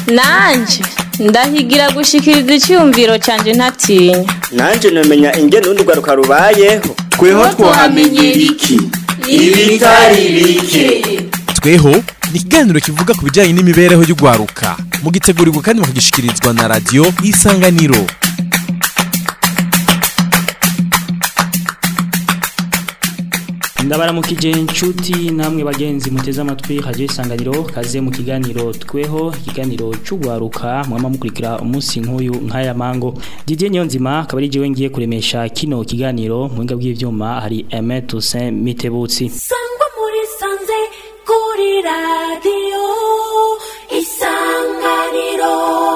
nanje ndahigira gushikiriza icyumviro cyanjye ntatinya nanje nomenya ingene urundi rwaruka rubayeho tweho twahamenyera iki ibitari bike tweho ni ikiganiro kivuga ku bijyanye n'imibereho y'urwaruka mugitegurirwa kandi mukagishikirizwa na radiyo isanganiro ndabaramukije inshuti namwe bagenzi muteze amatwi radio isanganiro kaze mu kiganiro tweho ikiganiro cy'ugwaruka mwama mukurikira umunsi nk'uyu nk'aya mango Didier Nyonzima akaba ari jewe ngiye kuremesha kino kiganiro mu binga bw'ivyuma hari Aimé Toussaint Mitebutsi sangwa muri sanze kuri radiyo isanganiro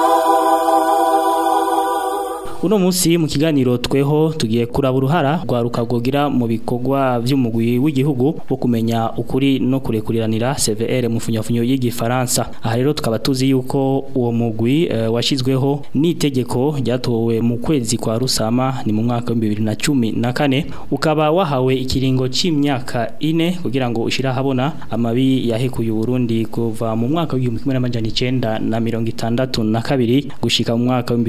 uno munsi mu kiganiro tweho tugiye kuraba uruhara rwaruka rwogira mu bikorwa by'umugwi w'igihugu wo kumenya ukuri no kurekuriranira CVR mu funyafunyo y'igifaransa aha rero tukaba tuzi yuko uwo mugwi uh, washizweho n'itegeko ryatowe mu kwezi kwa rusama ni mu mwaka wa 2014 ukaba wahawe ikiringo c'imyaka ine kugira ngo ushira habona amabi yahekuye Burundi kuva mu mwaka wa 1962 gushika mu mwaka wa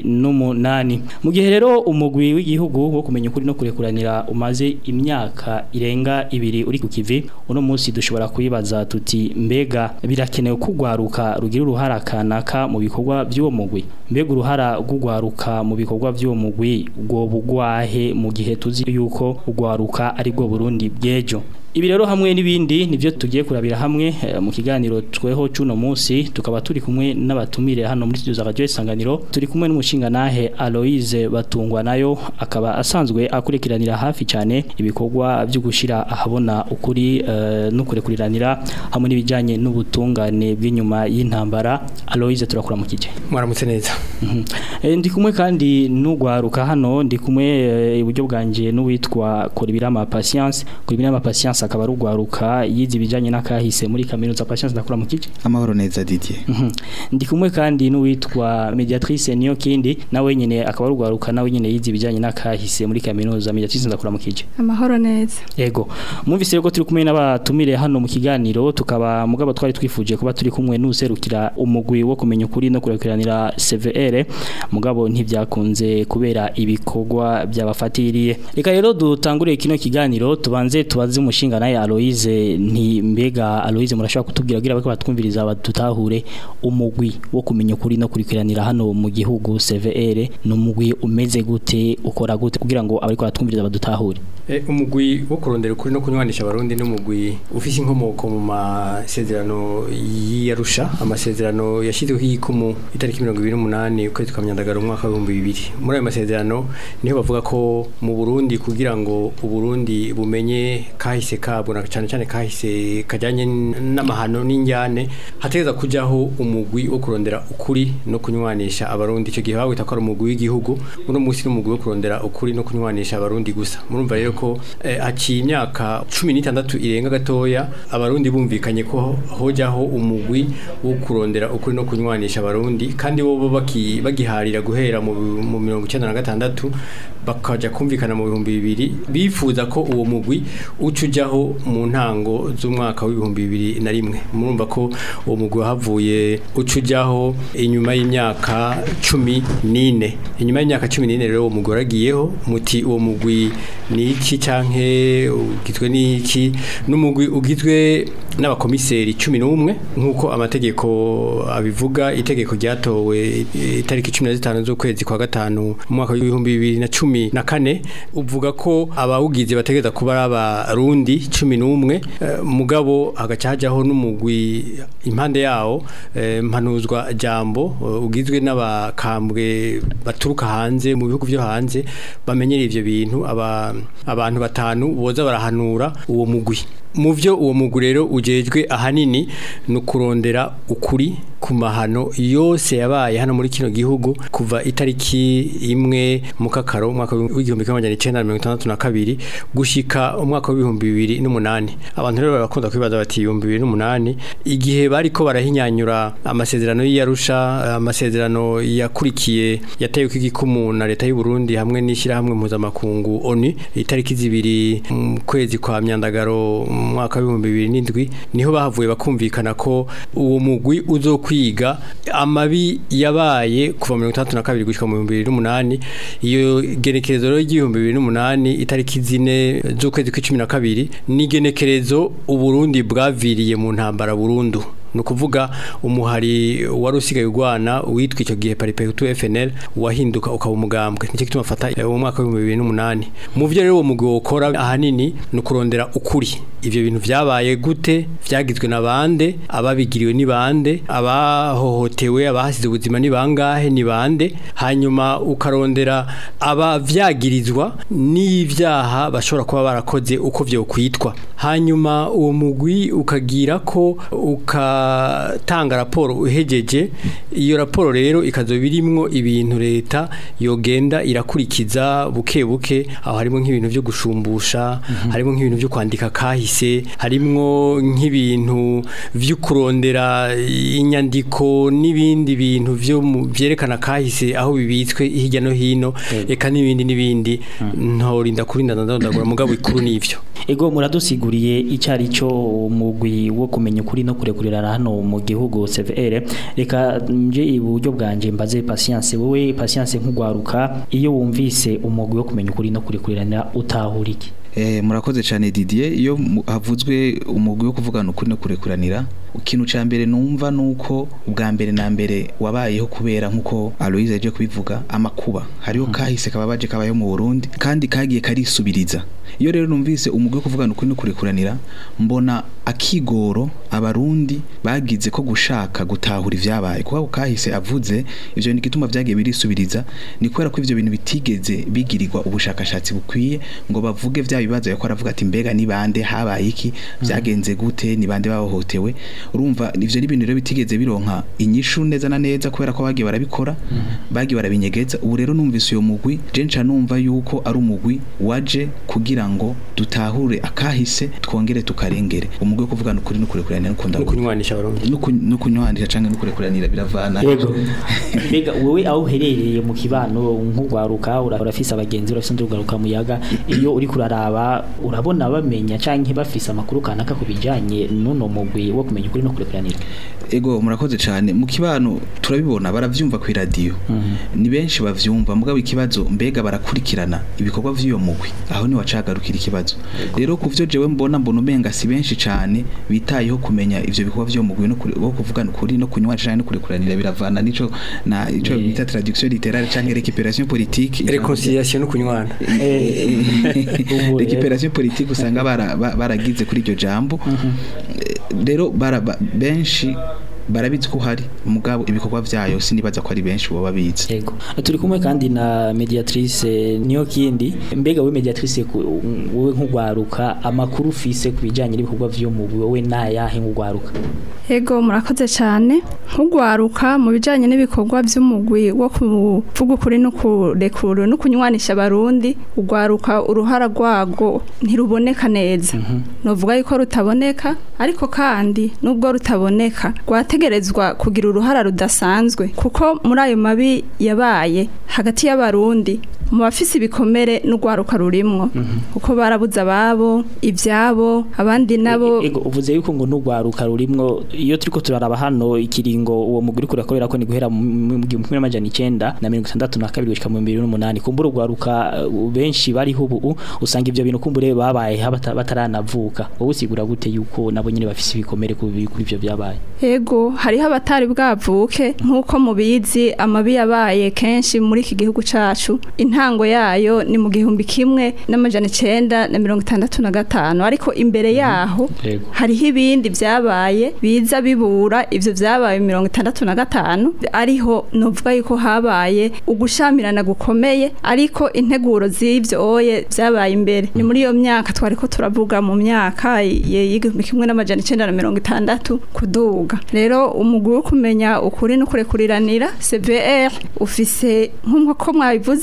2008 mu gihe rero umugwi w'igihugu wo kumenya ukuri no kurekuranira umaze imyaka irenga ibiri uri ku kivi uno munsi dushobora kuyibaza tuti mbega birakenewe kugwaruka rugira uruhara kanaka mu bikorwa by'uwo mugwi mbega uruhara rw'ugwaruka mu bikorwa by'uwo mugwi rwo bugwahe mu gihe tuzi yuko ugwaruka ari bwo Burundi bw'ejo Ibi rero hamwe n'ibindi nivyo tugiye kurabira hamwe e, mu kiganiro tweho cuno munsi tukaba turi kumwe n'abatumire hano muri studio za Radio Isanganiro turi kumwe n'umushinga nahe Aloise batungwa nayo akaba asanzwe akurikiranira hafi cyane ibikorwa byo gushira ahabona ukuri uh, no kurekuriranira hamwe n'ibijanye n'ubutungane bw'inyuma y'intambara Aloise turakura mu kije mwaramutse neza mm -hmm. e, ndi kumwe kandi n'ugwaruka hano ndi kumwe iburyo e, bwanje n'uwitwa Koribirama Patience Koribirama Patience akaba rugwaruka yize ibijanye n'akahise muri kaminuza Patience ndakura mu kije amahoro neza Didier mm -hmm. ndi kumwe kandi n'uwitwa Mediatrice niyo kindi nawe nyene akaba rugwaruka nawe nyene yize ibijanye n'akahise muri kaminuza Mediatrice ndakura mu kije amahoro neza yego mwumvise rero turi kumwe n'abatumire hano mu kiganiro tukaba mugabo twari twifuje kuba turi kumwe n'userukira umugwi wo kumenya ukuri no kurekiranira CVR mugabo ntibyakunze kubera ibikorwa byabafatiriye reka rero dutangure kino kiganiro tubanze tubaze umushinga naye Aloise nti mbega Aloise murashobora kutubwira kugira bako batwumviriza badutahure umugwi wo kumenya ukuri no kurikiranira hano mu gihugu CVR no mugwi umeze gute ukora gute kugira ngo abariko batwumviriza badutahure e, umugwi wo kurondera ukuri no kunywanisha abarundi n'umugwi ufise inkomoko mu masezerano y'Arusha amasezerano yashizweho ikumu itariki 28 ukwezi kwa myandagaro umwaka wa 2000 muri ayo masezerano niho bavuga ko mu Burundi kugira ngo uburundi bumenye kahise kabwo na cyane cyane kahise kajyanye n'amahano n'injyane hategeza kujaho umugwi wo kurondera ukuri no kunywanisha abarundi icyo gihe bawita ko ari umugwi w'igihugu uno munsi n'umugwi wo kurondera ukuri no kunywanisha abarundi gusa murumva rero ko eh, haciye imyaka cumi n'itandatu irenga gatoya abarundi bumvikanye ko hojaho umugwi wo kurondera ukuri no kunywanisha abarundi kandi bo bagiharira guhera mu mirongo icyenda na gatandatu bakaja kumvikana mu bihumbi bibiri bifuza ko uwo mugwi ucujaho mu ntango z'umwaka w'ibihumbi bibiri na rimwe murumva ko uwo mugwi wahavuye ucujaho inyuma y'imyaka cumi n'ine inyuma y'imyaka cumi n'ine rero uwo mugwi waragiyeho muti uwo mugwi ni iki canke ugizwe n'iki n'umugwi ugizwe n'abakomiseri cumi n'umwe nk'uko amategeko abivuga itegeko ryatowe itariki cumi na zitanu z'ukwezi kwa gatanu mu mwaka w'ibihumbi bibiri na cumi na kane uvuga ko abawugize bategereza kuba ari abarundi cumi n'umwe mugabo hagaca hajyaho n'umugwi impande yawo mpanuzwa jambo ugizwe n'abakambwe baturuka hanze mu bihugu byo hanze bamenyera ivyo bintu abantu batanu boza barahanura uwo mugwi mu byo uwo mugwi rero ujejwe ahanini ni ukurondera ukuri ku mahano yose yabaye hano muri kino gihugu kuva itariki imwe mu kakaro umwaka w'igihumbi kimwe magana icyenda mirongo itandatu na kabiri gushika umwaka w'ibihumbi bibiri n'umunani abantu rero barakunda kwibaza bati ibihumbi bibiri n'umunani igihe bariko barahinyanyura amasezerano y'iyarusha amasezerano yakurikiye yatewe igikumu na leta y'u Burundi hamwe n'ishyirahamwe mpuzamakungu ONU itariki zibiri mu kwezi kwa myandagaro mu mwaka w'ibihumbi bibiri n'indwi niho bahavuye bakumvikana ko uwo mugwi uzokwi kwiga amabi yabaye kuva mirongo itandatu na kabiri gushyika mu bihumbi bibiri n'umunani iyo genekerezo rero ry'ibihumbi bibiri n'umunani itariki zine z'ukwezi kw'icumi na kabiri ni igenekerezo uburundi bwaviriye mu ntambara burundu ni ukuvuga umuhari wari usigaye urwana witwa icyo gihe paripetu FNL wahinduka ukaba umugambwe nicyo gituma afata mu mwaka w'ibihumbi bibiri n'umunani mu byo rero uwo mugwi wokora ahanini ni ukurondera ukuri ivyo bintu vyabaye gute vyagizwe na bande ababigiriwe ni bande abahohotewe abahasize ubuzima ni bangahe ni bande hanyuma ukarondera abavyagirizwa n'ivyaha bashobora kuba barakoze uko vyo kwitwa hanyuma uwo mugwi ukagira ko ukatanga raporo uhejeje iyo raporo rero ikazo birimwo ibintu leta yogenda irakurikiza buke buke aho harimo nk'ibintu vyo gushumbusha harimo nk'ibintu vyo kwandika kahise harimwo nk'ibintu vyo kurondera inyandiko n'ibindi bintu vyo mu- vyerekana kahise aho bibitswe hirya no hino eka n'ibindi n'ibindi ntorinda kurinda ndadondagura mugabo ikuru n'ivyo Ego muradusiguriye icari cyo umugwi wo kumenya ukuri no kurekurira hano mu gihugu CVR reka nje iburyo bwanje mbaze patience wowe patience nkugwaruka iyo wumvise umugwi wo kumenya ukuri no kurekurira utahura iki Eh, murakoze cyane Didier iyo mu- havuzwe umugwi wo kuvugana ukuri no kurekuranira ikintu ca mbere numva nuko ubwa mbere na mbere wabayeho kubera nkuko Aloise yaje kubivuga amakuba hariho kahise kababaje kabayeho mu Burundi kandi kagiye karisubiriza iyo rero numvise umugwi wo kuvugana ukuri no kurekuranira mbona akigoro abarundi bagize ko gushaka gutahura ivyabaye kuko ako kahise avuze ivyo ni gituma vyagiye birisubiriza ni kubera ko ivyo bintu bitigeze bigirirwa ubushakashatsi bukwiye ngo bavuge vya bibazo yako aravuga ati mbega ni bande habaye iki vyagenze gute ni bande bahohotewe urumva ivyo ni ibintu rero bitigeze bironka inyishu neza na neza kubera ko bagiye barabikora bagiye barabinyegeza ubu rero numvise uyo mugwi je nca numva yuko ari umugwi waje kugira ngo dutahure akahise twongere tukarengere umugwi wo kuvugana ukuri no kurekurana no kunda no kunywanisha abarundi no kunywanisha canke no kurekuranira biravana Yego mbega wowe aho uherereye mu kibano nk'ugwaruka ura- urafise abagenzi urafise undi ugaruka muyaga iyo uri kuraraba urabona bamenya canke bafise amakuru kanaka ku bijanye n'uno mugwi wo kumenya ukuri no kurekuranira ego murakoze cyane mu kibano turabibona baravyumva ku radio ni benshi bavyumva mugabo ikibazo mbega barakurikirana ibikorwa vy'iyo mugwi aho ni wacagarukira ikibazo rero kuvyo jewe mbona mbona umenga si benshi cyane bitayeho kumenya ivyo bikorwa vy'iyo mugwi no kuri- wo kuvugana ukuri no kunywa canke no kurekuranira biravana nico na ico Eh. bita traduction littéraire canke récupération politique reconciliation no kunywana Ubu, eh. récupération politique usanga bara- ba- baragize kuri iryo jambo Eh, rero bara- ba- benshi barabizi ko hari mugabo ibikorwa vyayo sinibaza ko ari benshi baba bizi Ego. Turi kumwe kandi na mediatrice niyo kindi mbega we mediatrice ku- wowe nk'ugwaruka amakuru ufise ku bijanye n'ibikorwa vyo mu wowe nayahe nk'ugwaruka Ego murakoze cyane nk'ugwaruka mu bijanye n'ibikorwa by'umugwi wo kuvuga ukuri no kurekura no kunywanisha abarundi ugwaruka uruhara rwago ntiruboneka neza novuga yuko rutaboneka ariko kandi nubwo rutaboneka rwategerezwa kugira uruhara rudasanzwe kuko muri ayo mabi yabaye hagati y'abarundi mu bafise ibikomere n'ugwaruka rurimwo kuko barabuze ababo ibyabo abandi nabo Ego uvuze yuko ngo n'ugwaruka rurimwo iyo turiko turaraba hano ikiringo uwo muguri kurakorera ko ni guhera mu mu gihumbi kimwe n'amajana icenda na mirongo itandatu na kabiri gushika mu bibiri n'umunani kumbura ugwaruka uh, benshi bariho ubu usanga ivyo bintu kumbure babaye bata- bataranavuka wowe usigura gute yuko nabo nyene bafise ibikomere ku bi- kuri ivyo vyabaye Ego hariho abatari bwavuke nk'uko mubizi amabi yabaye kenshi muri iki gihugu cacu intango yayo ni mu gihumbi kimwe n'amajana icenda na mirongo itandatu na gatanu ariko imbere yaho Ego. hariho ibindi vyabaye biza bibura ivyo vyabaye mu mirongo itandatu na gatanu ariho novuga yuko habaye ugushamirana gukomeye ariko integuro z'ivyo oye vyabaye imbere ni muri iyo myaka twariko turavuga mu myaka ye- y'igihumbi kimwe n'amajana icenda na mirongo itandatu kuduga rero umugwi wo kumenya ukuri no kurekuriranira CVR ufise nk'uko mwabivuze igihe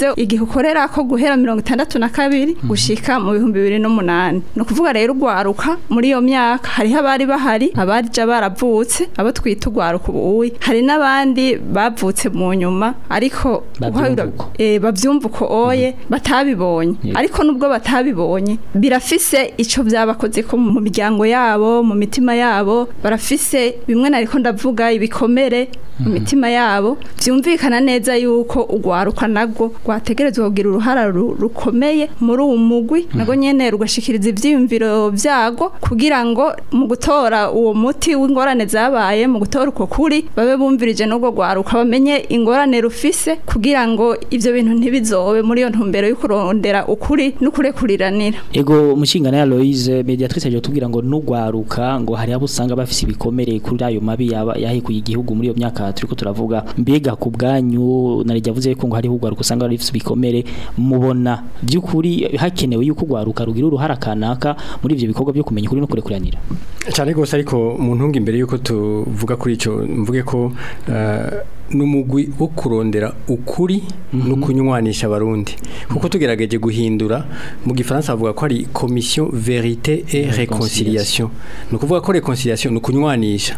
dukorera ko guhera mirongo itandatu na kabiri gushika mu bihumbi bibiri n'umunani ni ukuvuga rero urwaruka muri iyo myaka hariho abari bahari abarija baravutse abo twita urwaruka ubuwi hari n'abandi bavutse mu nyuma ariko Bavyumva uhayura- uko. eh, bavyumva uko oye batabibonye Yego. ariko nubwo batabibonye birafise ico vyabakoze ko mu miryango yabo mu mitima yabo barafise bimwe nariko ndavuga ibikomere mu mitima yabo vyumvikana neza yuko urwaruka nagwo rwategerezwa kugira uruhara ru- rukomeye muri uwo mugwi nago nyene rugashikiriza ivyiyumviro vyago kugira ngo mu gutora uwo muti w'ingorane zabaye mu gutora uko kuri babe bumvirije n'ubwo rwaruka bamenye ingorane rufise kugira ngo ivyo bintu ntibizobe muri iyo ntumbero yo kurondera ukuri n'ukurekuriranira Ego mushingana ya Loise mediatrice aje tubwira ngo nugwaruka ngo hari abo usanga bafise ibikomere kuri ayo mabi yaba yahekuye igihugu muri iyo myaka turiko turavuga mbega ku bwanyu narijya avuze ko ngo hari ugwaruka usanga bafise ibikomere mubona byukuri hakenewe yuko ugwaruka rugira uruhara kanaka muri ivyo bikorwa byo kumenya ukuri no kurekuranira cyane rwose ariko mu ntunga imbere y'uko tuvuga kuri icyo mvuge ko eh, n'umugwi wo kurondera ukuri no kunywanisha abarundi kuko tugerageje guhindura mu gifaransa bavuga ko ari commission vérité et réconciliation ni ukuvuga ko réconciliation ni ukunywanisha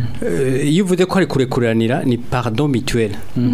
Eh, iyo uvuze ko ari kurekuranira ni pardon mutuel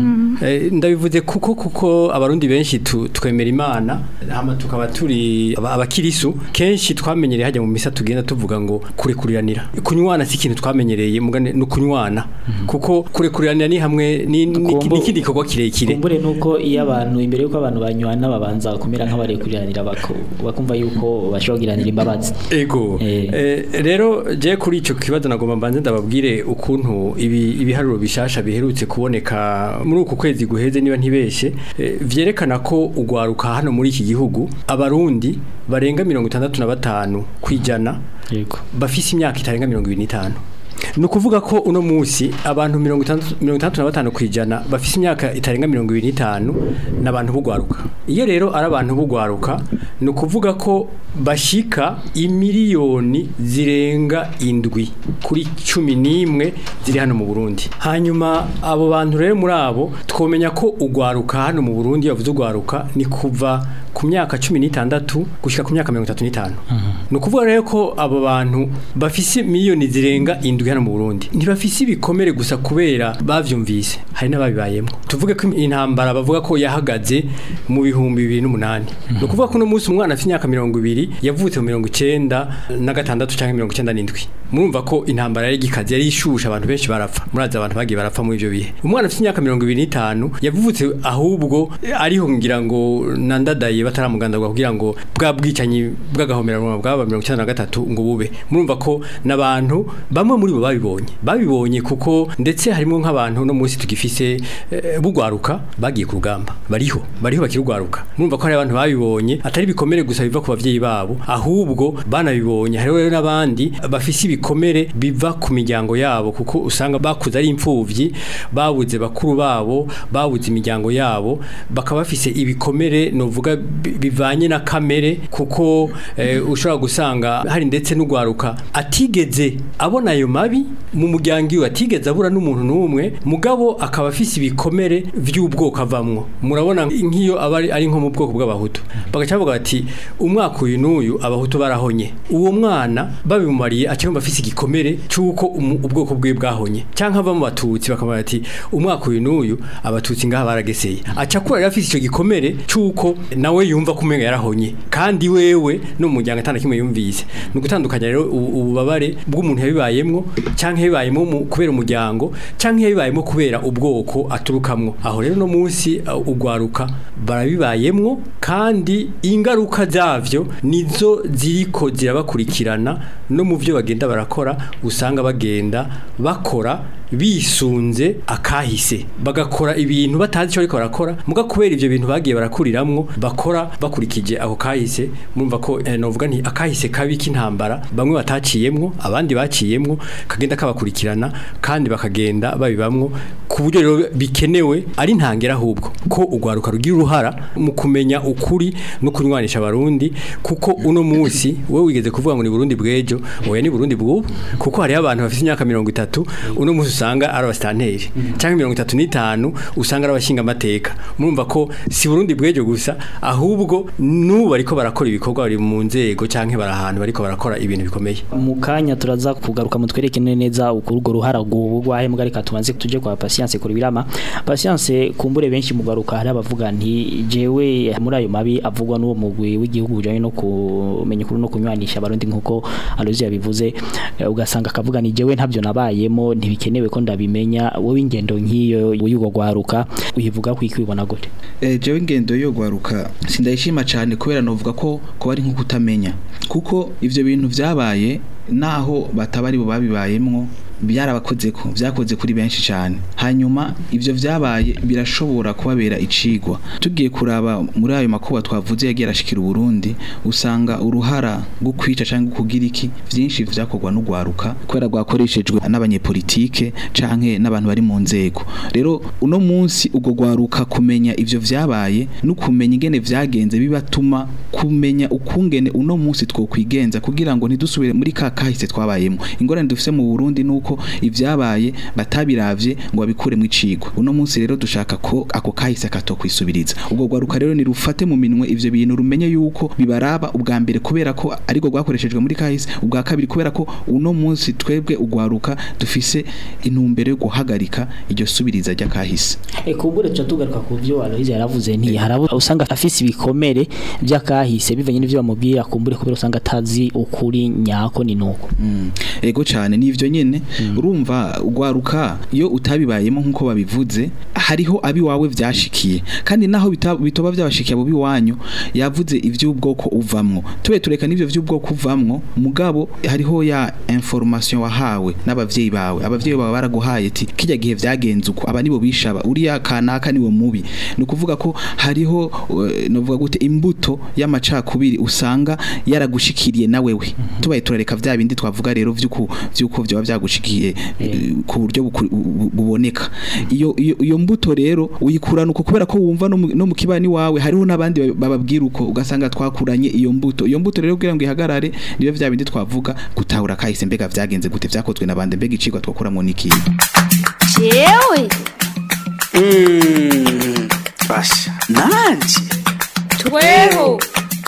Eh, ndabivuze kuko kuko abarundi benshi tu- twemera imana hama tukaba turi aba- abakirisu kenshi twamenyereye hajya mu misa tugenda tuvuga ngo kurekuriranira kunywana si ikintu twamenyereye mugane no kunywana kuko kurekuriranira ni hamwe ni ni- Kumbu- ni ikindi gikorwa kirekire kumbure nuko iyo abantu imbere yuko abantu banywana babanza kumera nk'abarekuranira bako- bakumva yuko bashogiranira imbabazi ego Eh. Eh, rero je kuri ico kibazo nagomba mbanze ndababwire ukuntu ibi ibiharuro bishasha biherutse kuboneka muri uku kwezi guheze niba ntibeshe eh, vyerekana ko ugwaruka hano muri iki gihugu abarundi barenga mirongo itandatu na batanu kwijana yego bafise imyaka itarenga mirongo ibiri n'itanu ni ukuvuga ko uno munsi abantu mirongo itandatu mirongo itandatu na batanu ku ijana bafise imyaka itarenga mirongo ibiri n'itanu ni abantu b'ugwaruka iyo rero ari abantu b'ugwaruka ni ukuvuga ko bashika imiliyoni zirenga indwi kuri cumi n'imwe ziri hano mu burundi hanyuma abo bantu rero muri abo twomenya ko ugwaruka hano mu burundi iyo bavuze ugwaruka ni kuva ku myaka cumi n'itandatu gushyika ku myaka mirongo itatu n'itanu ni ukuvuga rero ko abo bantu bafise miliyoni zirenga indwi hano mu burundi ntibafise ibikomere gusa kubera bavyumvise hari n'ababibayemo tuvuge ko intambara bavuga ko yahagaze mu bihumbi bibiri n'umunani ni ukuvuga ko uno munsi umwana afite imyaka mirongo ibiri yavutse mu mirongo icenda na gatandatu cyangwa mirongo icenda n'indwi murumva ko intambara yari igikaze yari ishusha abantu benshi barapfa murazi abantu bagiye barapfa muri ivyo bihe umwana afite imyaka mirongo ibiri n'itanu yavutse ahubwo ariho ngira ngo nandadaye bataramugandagwa kugira ngo bwa bwicanyi bw'agahomerano bwaba mirongo icenda na gatatu ngo bube murumva ko n'abantu bamwe muri bo babibonye babibonye kuko ndetse harimo nk'abantu no munsi tugifise eh, bugwaruka bagiye ku rugamba bariho bariho bakirugwaruka murumva ko hari abantu babibonye atari ibikomere gusa biva ku bavyeyi babo ahubwo banabibonye hariho rero n'abandi bafise ibikomere biva ku miryango yabo kuko usanga bakuze ari imfuvyi babuze bakuru babo babuze imiryango yabo bakaba bafise ibikomere novuga bi- bivanye na kamere kuko eh, ushobora gusanga hari ndetse n'ugwaruka atigeze abona ayo mabi mu muryango iwe atigeze abura n'umuntu n'umwe mugabo akaba afise ibikomere vy'ubwoko avamwo murabona nk'iyo aba ari- ari nko mu bwoko bw'abahutu bagaca bavuga bati umwaka uyu n'uyu abahutu barahonye uwo mwana babimumariye acyumva afise igikomere cy'uko umu- ubwoko bwe bwahonye cyangwa ava mu batutsi bakavuga bati umwaka uyu n'uyu abatutsi ngaha barageseye aca kura rero afise icyo gikomere cy'uko nawe yumva ko umenga yarahonye kandi wewe no mu muryango atana kimwe yumvise ni ugutandukanya rero ubu- ububabare bw'umuntu yabibayemwo cyangwa yabibayemo mu- kubera umuryango cyangwa yabibayemo kubera ubwoko aturukamwo aho rero no munsi uh, ugwaruka barabibayemwo kandi ingaruka zavyo nizo ziriko zirabakurikirana no mu byo bagenda barakora usanga bagenda bakora bisunze akahise bagakora ibintu batazi icyo ariko barakora muga kubera ivyo bintu bagiye barakuriramwo bakora bakurikije ako kahise murumva ko eh, novuga nti akahise kabi k'intambara bamwe bataciyemwo abandi baciyemwo kagenda kabakurikirana kandi bakagenda babibamwo ku buryo rero bikenewe ari ntangera ahubwo ko ugwaruka rugira uruhara mu kumenya ukuri no kunywanisha abarundi kuko uno munsi wowe wigeze kuvuga ngo ni Burundi bwejo oya ni Burundi bw'ubu kuko hariho abantu bafite imyaka mirongo itatu uno munsi usanga ari abasitanteri cyangwa mirongo itatu n'itanu usanga ari abashinga amateka murumva ko si Burundi bw'ejo gusa ahubwo n'ubu bariko barakora ibikorwa bari mu nzego cyangwa bari ahantu bariko barakora ibintu bikomeye mu kanya turaza kugaruka mu twereke neza urwo ruhara rwahe mbwa reka tubanze tuje kwa patience kuri birama patience kumbure benshi mu garuka hari abavuga nti jewe muri ayo mabi avugwa n'uwo mugwi w'igihugu ujanye no kumenya ukuri no kunywanisha abarundi nkuko Alozi yabivuze eh, ugasanga akavuga ni jewe ntabyo nabayemo ntibikenewe ko ndabimenya wowe ingendo nk'iyo y'ugo gwaruka uyivuga ko ikwibona gute Eh, jewe ingendo yo gwaruka sindayishima cyane kubera novuga ko ko ari nko kutamenya kuko ivyo bintu vyabaye naho batabari bo babibayemwo byarabakoze ko byakoze kuri benshi cyane hanyuma ivyo vyabaye birashobora kubabera icigwa tugiye kuraba muri ayo makuba twavuze yagiye arashikira Burundi usanga uruhara rwo kwica cyangwa kugira iki vyinshi vyakorwa n'ugwaruka kubera rwakoreshejwe n'abanyepolitike canke n'abantu bari mu nzego rero uno munsi ubwo gwaruka kumenya ivyo vyabaye no kumenya ingene vyagenze bibatuma kumenya ukungene uno munsi twokwigenza kugira ngo ntidusubire muri ka kahise twabayemo ingorane dufise mu Burundi nuko ivyabaye batabiravye ngo babikure mu icigwa uno munsi rero dushaka ko ako kahise katokwisubiriza ubwo gwaruka rero nirufate mu minwe ivyo bintu rumenye yuko bibaraba ubwa mbere kubera ko ariko rwakoreshejwe muri kahise ubwa kabiri kubera ko uno munsi twebwe ugwaruka dufise intumbero yo guhagarika iryo subiriza rya kahise E kumbure tuca tugaruka ku byo Aloise yaravuze nti harabo usanga afise ibikomere by'akahise bivanye n'ivyo bamubwira kumbure kubera usanga atazi ukuri nyako ni nuko Mm. ego cyane nivyo nyene urumva ugwaruka iyo utabibayemo nkuko babivuze hariho abi wawe vyashikiye kandi naho bita- bitoba byabashikiye abo biwanyu yavuze ivy'ubwoko uvamwo tube tureka n'ivyo vy'ubwoko uvamwo mugabo hariho ya information wahawe n'abavyeyi bawe abavyeyi bawe baraguhaye ati kijya gihe vyagenze uko aba nibo bishaba uriya kanaka niwo mubi ni ukuvuga ko hariho eh, novuga gute imbuto y'amacakubiri usanga yaragushikiriye na wewe tubaye turareka vya bindi twavuga rero vyuko vyuko vyoba vyagushikiye eh, ku buryo buku- bu- buboneka iyo iyo iyo mbuto rero uyikurana uko kubera ko wumva no mu- no mu kibani wawe hariho n'abandi ba- bababwira uko ugasanga twakuranye iyo mbuto iyo mbuto rero kugira ngo ihagarare niyo vya bindi twavuga gutahura kahise mbega vyagenze gute vyakozwe nabande mbega icigwa twakuramo niki jewe Mm, basha nanje tweho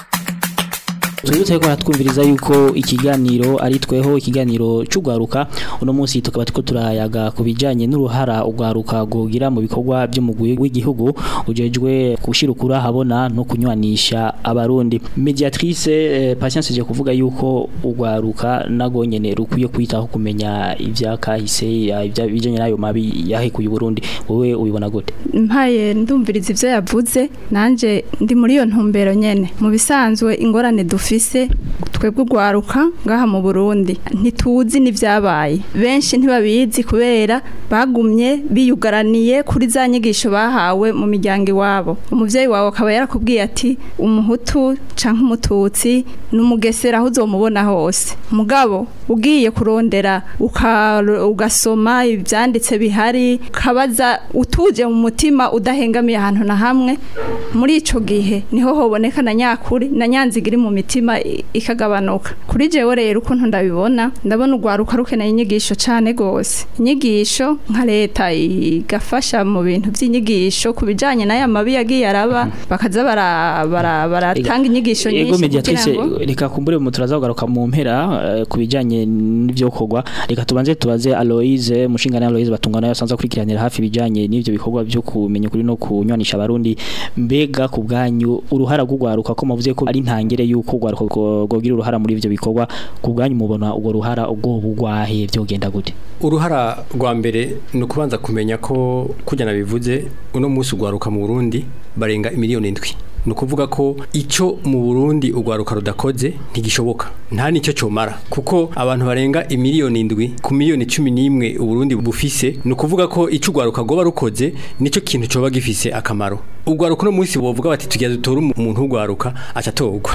Tubutse ko hatwumviriza yuko ikiganiro ari tweho ikiganiro cy'ugwaruka uno munsi tukaba tuko turayaga ku bijanye n'uruhara ugwaruka gogira mu bikorwa by'umugwi w'igihugu ujejwe gushira ukura habona no kunywanisha abarundi mediatrice eh, patience je kuvuga yuko ugwaruka nago nyene rukwiye kwitaho kumenya ivyakahise ya- ibya bijanye nayo mabi yahekuye Burundi wowe ubibona gute mpaye ndumviriza ivyo yavuze nanje ndi muri iyo ntumbero nyene mu bisanzwe ingorane dufise twebwe ugwaruka ngaha mu Burundi ntituzi n'ivyabaye benshi ntibabizi kubera bagumye biyugaraniye kuri za nyigisho bahawe mu miryango iwabo umuvyeyi wawe akaba yarakubwiye ati umuhutu canke umututsi n'umugesera aho uzomubona hose mugabo ugiye kurondera uka- ugasoma ivyanditse bihari ukabaza utuje mu mutima udahengamiye ahantu na hamwe muri ico gihe niho hoboneka na nyakuri na nyanziga iri mu mitima i- ikagabanuka kuri jewe rero ukuntu ndabibona ndabona urwaruka rukeneye inyigisho cane gose inyigisho nka leta igafasha mu bintu vy'inyigisho ku bijanye n'aya mabi yagiye araba bakaza bara- bara- baratanga inyigisho nyinshi Ego kugira mediatrice ngo reka kumbure mu turaza kugaruka mu mpera eh, ku bijanye n'ivyo kogwa reka tubanze tubaze Aloise mushingana Aloise batungana yasanze kurikiranira hafi bijanye n'ivyo bikorwa byo kumenya kuri no kunywanisha abarundi mbega ku bwanyu uruhara rw'ugwaruka ko muvuze ko ari ntangere yuko ugwaruka gogira uruhara muri ivyo bikorwa ku bwanyu mubona ubwo ruhara ubwo bugwahe vyogenda gute uruhara rwa mbere ni ukubanza kumenya ko kujya nabivuze uno munsi ugwaruka mu Burundi barenga miliyoni indwi ni ukuvuga ko icyo mu Burundi ugwaruka rudakoze ntigishoboka nta nicyo cyomara kuko abantu barenga imiliyoni indwi ku miliyoni cumi n'imwe Uburundi bufise ni ukuvuga ko icyo ugwaruka goba rukoze nicyo kintu coba gifise akamaro ugwaruka uno munsi bovuga bati tugiye dutora umuntu ugwaruka aca atorwa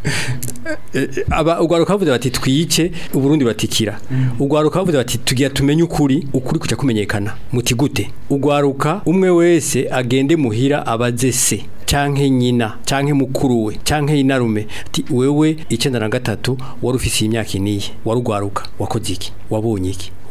Eh, eh, aba ugwaruka bavuze bati twice uburundi batikira ugwaruka bavuze bati tugiye tumenye ukuri ukuri kuca kumenyekana muti gute ugwaruka umwe wese agende muhira abaze se canke nyina canke mukuru we canke inarume ati wewe icenda na gatatu wari ufise imyaka iniye wari ugwaruka wakoze iki wabonye iki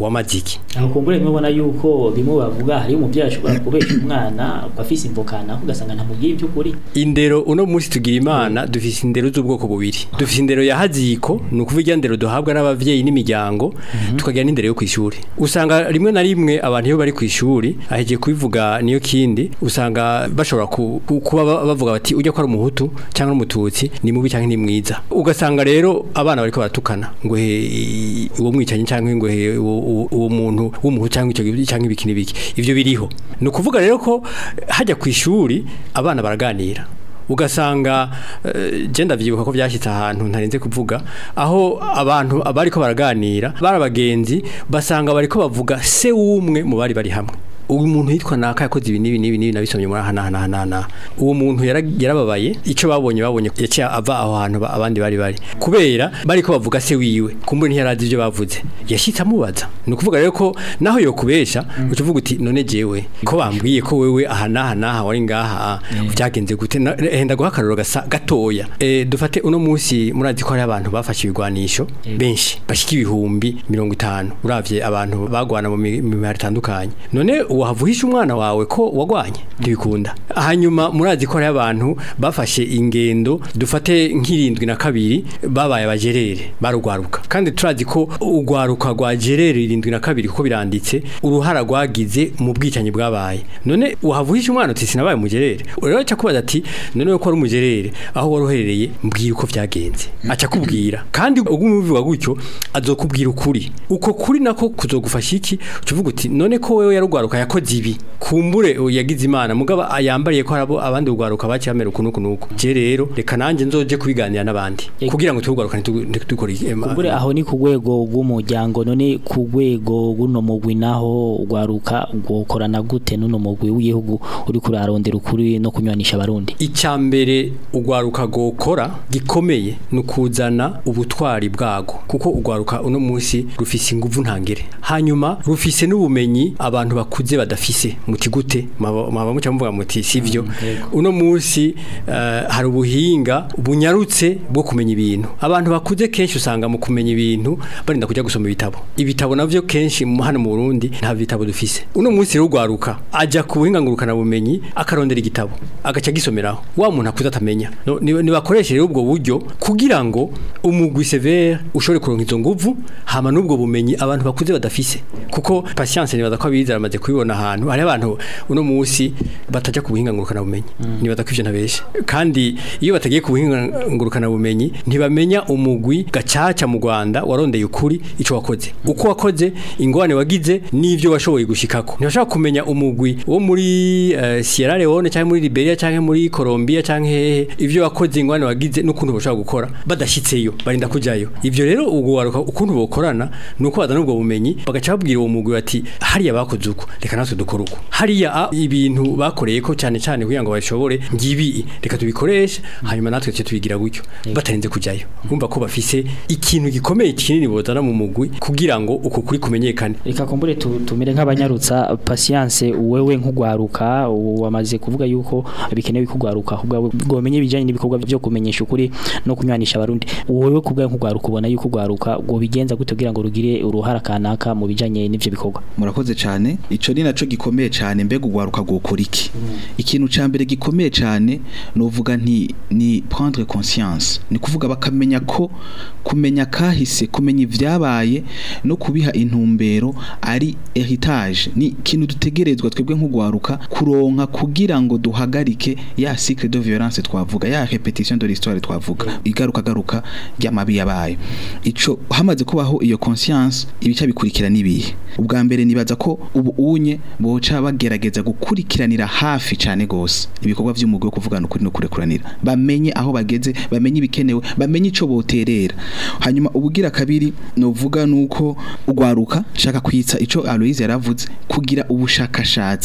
wamaze iki aho kumbure mubona yuko bimwe bavuga hari umuvyeyi ashobora kubesha umwana afise imvukana ugasanga ntamubwiye iby'ukuri indero uno munsi tugira imana dufise indero z'ubwoko bubiri dufise indero ya haziko ni ukuvuga irya ndero duhabwa n'abavyeyi n'imiryango tukagira n'indero yo kw'ishuri usanga rimwe na rimwe abantu iyo bari kw'ishuri aheje kubivuga niyo kindi usanga bashobora ku- ku- kuba ba- bavuga bati ujya ko ari umuhutu cyangwa umututsi ni mubi cyangwa ni mwiza ugasanga rero abana bariko baratukana ngo he uwo mwicanyi cyangwa ngo he uwo- uwo uwo muntu w'umuhutu cyangwa icyo gibi- cyangwa ibiki n'ibiki ivyo biriho ni ukuvuga rero ko hajya kw'ishuri abana baraganira ugasanga eh, je ndavyibuka ko byashyitse ahantu ntarenze kuvuga aho abantu abariko baraganira bari abagenzi basanga bariko bavuga se w'umwe mu bari bari hamwe uyu muntu yitwa naka yakoze ibi n'ibi n'ibi n'ibi nabisomye muri aha n'aha n'aha n'aha n'aha uwo muntu yara- yarababaye icyo babonye babonye yaciye ava aho hantu ba- abandi bari bari kubera bariko bavuga se wiwe kumbure ntiyarazi ibyo bavuze yashitse amubaza ni ukuvuga rero ko naho yokubesha uca uvuga uti none jewe ko bambwiye ko wewe aha n'aha n'aha wari ngaha byagenze gute Na- henda guha akarorero gasa gatoya Eh, dufate uno munsi murazi ko hari abantu bafashe ibigwanisho benshi bashika ibihumbi mirongo itanu uravye abantu bagwana mu mi- mu mihari itandukanye none wavuhisha umwana wawe ko wagwanye ntibikunda hanyuma murazi ko hari abantu bafashe ingendo dufate nk'irindwi na kabiri babaye abajerere barugwaruka kandi turazi ko ugwaruka rwa jerere irindwi na kabiri kuko biranditse uruhara rwagize mu bwicanyi bwabaye none wavuhisha umwana uti sinabaye umujerere rero aca kubaza ati none ko ari umujerere aho wari uherereye mbwira uko byagenze aca kubwira kandi ubwo umubivuga gutyo azokubwira ukuri uko kuri nako kuzogufasha iki uca uvuga uti none ko wewe yarugwaruka yakoze ibi kumbure uyu yagize imana mugabo yambariye ko harabo abandi rugwaruka bacyamera uku nuku nuku je rero reka nanjye nzoje kubiganira n'abandi Ego. kugira ngo turugwaruka ntidukore kumbure aho ni ku rwego rw'umuryango none ku rwego rw'uno mugwi naho ugwaruka gukorana gute n'uno mugwi w'igihugu uri kurarondera ukuri no kunywanisha abarundi icya mbere ugwaruka gukora gikomeye ni ukuzana ubutwari bwago kuko ugwaruka uno munsi rufise inguvu ntangere hanyuma rufise n'ubumenyi abantu bakuze badafise muti gute mwaba muca muvuga muti sivyo uno munsi eh, hari ubuhinga bunyarutse bwo kumenya ibintu abantu bakuze kenshi usanga mu kumenya ibintu barinda kujya gusoma ibitabo ibitabo navyo kenshi mu- hano mu Burundi nta bitabo dufise uno munsi rero ugwaruka aja ku buhinga ngurukana bumenyi akarondera igitabo agaca gisomeraho wa muntu akuze atamenya No, ni- nibakoreshe rero ubwo buryo kugira ngo umugwi severe ushobore kuronka izo nguvu hama n'ubwo bumenyi abantu bakuze badafise kuko patience nibaza ko abize aramaze kubibona ahantu hari abantu uno munsi bataja ku buhinga ngurukana bumenyi nibaza ko ivyo ntabeshe kandi iyo batagiye ku buhinga ngurukana bumenyi ntibamenya umugwi gacaca mu Rwanda warondeye ukuri ico wakoze uko wakoze ingwane wagize n'ivyo washoboye gushikako ntibashaka kumenya umugwi wo muri eh, Sierra Leone cyangwa muri Liberia cyangwa muri Colombia cyangwa hehe ivyo wakoze ingwane wagize n'ukuntu bashaka gukora badashitseyo barinda kujayo ivyo rero ubwo waruka ukuntu bokorana nuko bazana ubwo bumenyi bagaca babwira uwo mugwi bati hariya bakoze uko reka natwe dukora uko hariya a, ibintu bakoreye ko cyane cyane kugira ngo bashobore ngibi reka tubikoreshe hanyuma natwe tuce tubigira gutyo batarenze kujayo urumva ko bafise ikintu gikomeye kinini bozana mu mugwi kugira ngo uko kuri kumenyekane reka kumbure tu- tumere nk'abanyarutsa patience wewe nk'ugwaruka wamaze kuvuga yuko bikenewe kugwaruka ahubwo bwomenye ibijanye n'ibikorwa byo kumenyesha ukuri no kunywanisha abarundi wewe kubwa nk'ugwaruka ubona yuko ugwaruka ngo bigenza gute kugira ngo rugire uruhara kanaka mu bijanye n'ivyo bikorwa murakoze cyane ico ni naco gikomeye cyane mbega ugwaruka gukora iki ikintu ca mbere gikomeye cyane novuga nti ni prendre conscience ni kuvuga bakamenya ko kumenya kahise kumenya ivyabaye no kubiha intumbero ari heritage ni ikintu dutegerezwa twebwe nk'ugwaruka kuronka kugira ngo duhagarike ya cycle de violence twavuga ya repetition de l'histoire twavuga igaruka garuka ry'amabi yabaye ico hamaze kubaho iyo conscience ibica bikurikira nibihe ubwa mbere nibaza ko ubu unye boca bagerageza gukurikiranira hafi cyane gose ibikorwa vy'umugwi wo kuvugana ukuri no kurekuranira bamenye aho bageze bamenye ibikenewe bamenye ico boterera hanyuma ubugira kabiri novuga nuko ugwaruka shaka kwitsa ico Aloise yaravuze kugira ubushakashatsi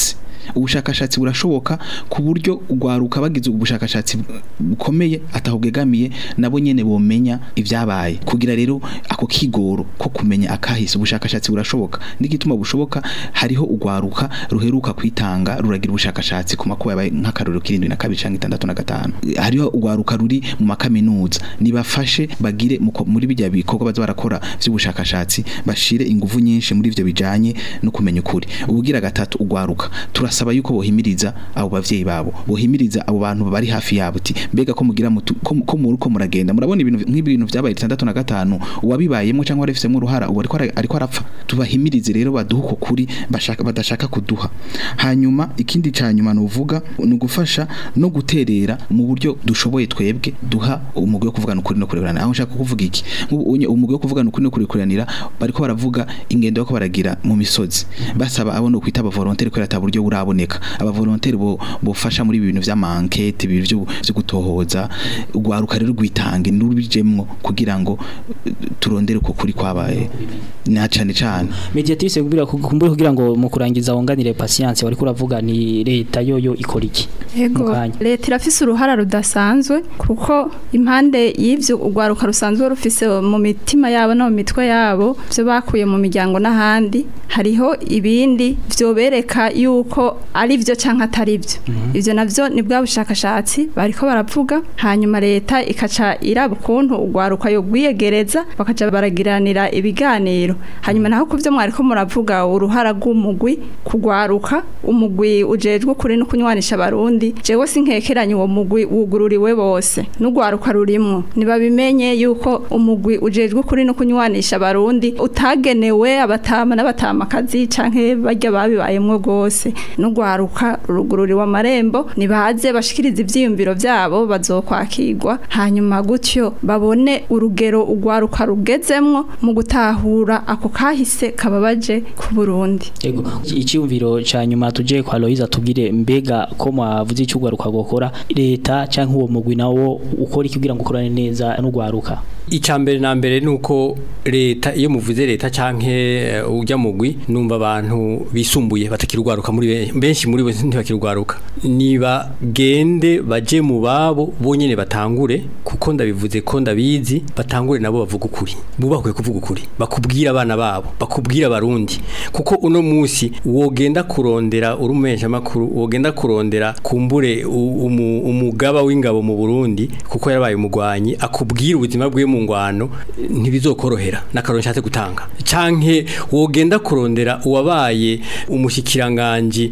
ubushakashatsi burashoboka ku buryo ugwaruka bagize ubushakashatsi bukomeye atahubwegamiye nabo nyene bomenya ivyabaye kugira rero ako kigoro ko kumenya akahise ubushakashatsi burashoboka n'igituma bushoboka hariho ugwaruka ruheruka kwitanga ruragira ubushakashatsi ku makuba yabaye nk'akarorero kirindwi na kabiri canke itandatu na gatanu hariho ugwaruka ruri mu makaminuza nibafashe bagire mu ko- muri bijya bikorwa baza barakora vy'ubushakashatsi bashire ingufu nyinshi muri ivyo bijanye no kumenya ukuri ubugira gatatu ugwaruka turasaba yuko bohimiriza abo bavyeyi babo bohimiriza abo bantu bari hafi yabo uti mbega ko mugira mutu ko ko muri ko muragenda murabona ibintu nk'ibintu vyabaye 65 uwabibayemo cyangwa warefisemo uruhara ubu ariko ara- ariko arapfa tubahimirize rero baduha uko kuri bashaka badashaka kuduha hanyuma ikindi cyanyuma nuvuga ni ugufasha no guterera mu buryo dushoboye twebwe duha umugwi wo kuvugana ukuri no kurekurana aho nshaka kuvuga iki nk'ubu unye- umugwi wo kuvugana ukuri no kurekuranira bariko baravuga ingendo yo baragira mu misozi basaba abo no kwita abavolontaire ko ata buryo buraboneka abavolontaire bo bofasha muri ibi bintu vy'amankete ibi byo byo gutohoza ugwaruka rero rwitange n'urubijemwo kugira ngo eh, turondere uko kuri kwabaye na cane cane mediatrice kugira kumbure kugira ngo mu kurangiza wonganire patience wari kuravuga ni leta yoyo ikora iki Ego Mu kanya. leta irafise uruhara rudasanzwe kuko impande y'ivyo urwaruka rusanzwe rufise mu mitima yabo no mu mitwe yabo byo bakuye mu miryango n'ahandi hariho ibindi vyobereka yuko ari vyo canke atari vyo ivyo navyo ni bwa bushakashatsi bariko baravuga hanyuma leta ikaca iraba ukuntu urwaruka yo gwiyegereza bakaja baragiranira ibiganiro hanyuma naho kuvyo mwariko muravuga uruhara rw'umugwi kugwaruka umugwi ujejwe kuri no kunywanisha abarundi jewe sinkekeranye uwo mugwi wugururiwe bose n'ugwaruka rurimwo nibabimenye yuko umugwi ujejwe kuri no kunywanisha abarundi utagenewe abatama n'abatamakazi canke barya babibayemwo gose n'ugwaruka rugururiwe amarembo nibaze bashikiriza ivyiyumviro vyabo bazokwakirwa hanyuma gutyo babone urugero ugwaruka rugezemwo mu gutahura ako kahise kababaje ku Burundi Ego icyumviro ca nyuma tuje kwa Loise tubwire mbega ko mwavuze icyo ugwaruka gukora leta canke uwo mugwi nawo ukora iki kugira ngo ukorane neza n'ugwaruka icambere na mbere nuko leta iyo muvuze leta canke eh, ujya mugwi numva abantu bisumbuye batakirugwaruka muri be- benshi muri bo ntibakirugwaruka niba gende baje mu babo bonyene batangure kuko ndabivuze ko ndabizi batangure nabo bavuga ukuri bubakwe kuvuga ukuri bakubwira abana babo bakubwira abarundi kuko uno musi wogenda kurondera urumensha makuru wogenda kurondera kumbure u- umu- umugaba w'ingabo mu Burundi kuko yarabaye umugwanyi akubwira ubuzima bwe mu ngwano ntibizokorohera n'akaroro nshatse gutanga canke wogenda kurondera uwabaye umushikiranganje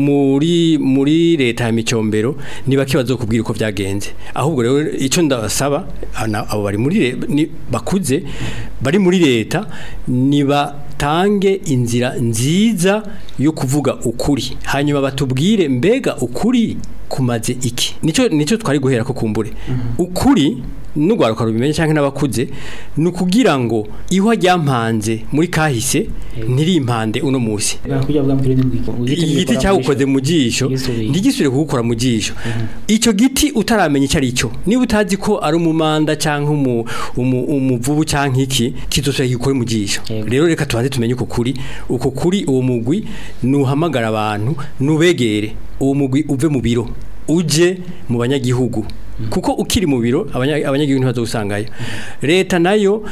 muri muri leta ya micombero niba kibazo kubwira uko byagenze ahubwo rero ico ndasaba ana- abo bari muri le- ni- bakuze bari muri leta niba tange inzira nziza yo kuvuga ukuri hanyuma batubwire mbega ukuri kumaze iki nico nico twari guhera ko kumbure ukuri n'ugwaruka rubimenye canke n'abakuze ni ukugira ngo ihwa ryampanze muri kahise ntirimpande uno musi kugira bwa mbere igiti cyawukoze mu jisho ntigisubire kugukora mu jisho icyo giti utaramenya icyo ari cyo niba utazi ko ari umumanda cyangwa umu- umu- umuvubu cyangwa iki kizosubira gikore mu jisho Yego. rero reka tubanze tumenye uko kuri uko kuri uwo mugwi nuhamagara abantu nubegere uwo mugwi uve mu biro uje mu banyagihugu kuko ukiri mu biro abanya- abanyagihugu ntibazawusangayo leta nayo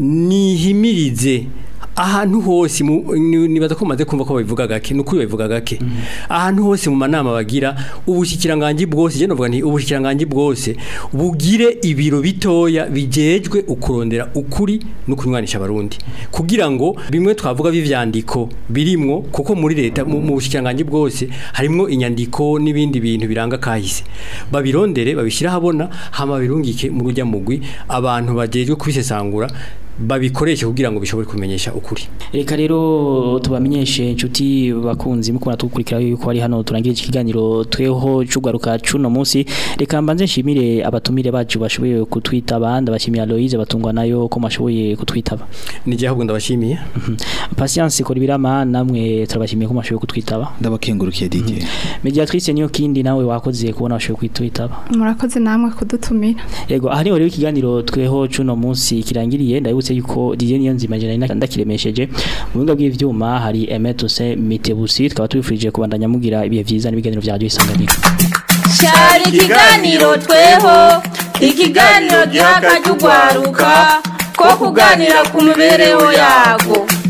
nihimirize ahantu hose mu- ni- nibaza ko maze kumva ko babivuga gake nukuri babivuga gake ahantu hose mu manama bagira ubushikiranganje bwose je novuga nti ubushikiranganje bwose bugire ibiro bitoya bijejwe ukurondera ukuri no kunywanisha abarundi kugira ngo bimwe twavuga b'ivyandiko birimwo kuko muri leta mu mu bushikiranganje bwose harimwo inyandiko n'ibindi bintu biranga kahise babirondere babishira habona hama birungike mu rujya mugwi abantu bajejwe kubisesangura babikoreshe kugira ngo bishobore kumenyesha ukuri reka rero tubamenyeshe inshuti bakunzi mukunda tugukurikira yuko ari hano turangira iki kiganiro tweho cy'ugaruka cuno munsi reka mbanze nshimire abatumire bacu bashoboye kutwitaba ndabashimira Loise batungwa nayo ko mashoboye kutwitaba nije ahubwo ndabashimiye Patience Kolibirama namwe turabashimiye ko mashoboye kutwitaba ndabakengurukiye Didier Mediatrice niyo kindi nawe wakoze kubona washoboye kwitwitaba murakoze namwe kudutumira Yego aha niho rero ikiganiro tweho cuno munsi kirangiriye ndabibuze nibutse yuko Didier Niyonzima je nari ndakiremesheje mu buhinga bw'ivyuma hari Emetose Mitebusi tukaba tubifurije kubandanya mugira ibihe vyiza n'ibiganiro vya radio isanganiro cyari ikiganiro tweho ikiganiro giha akajya ugwaruka ko kuganira ku mibereho yago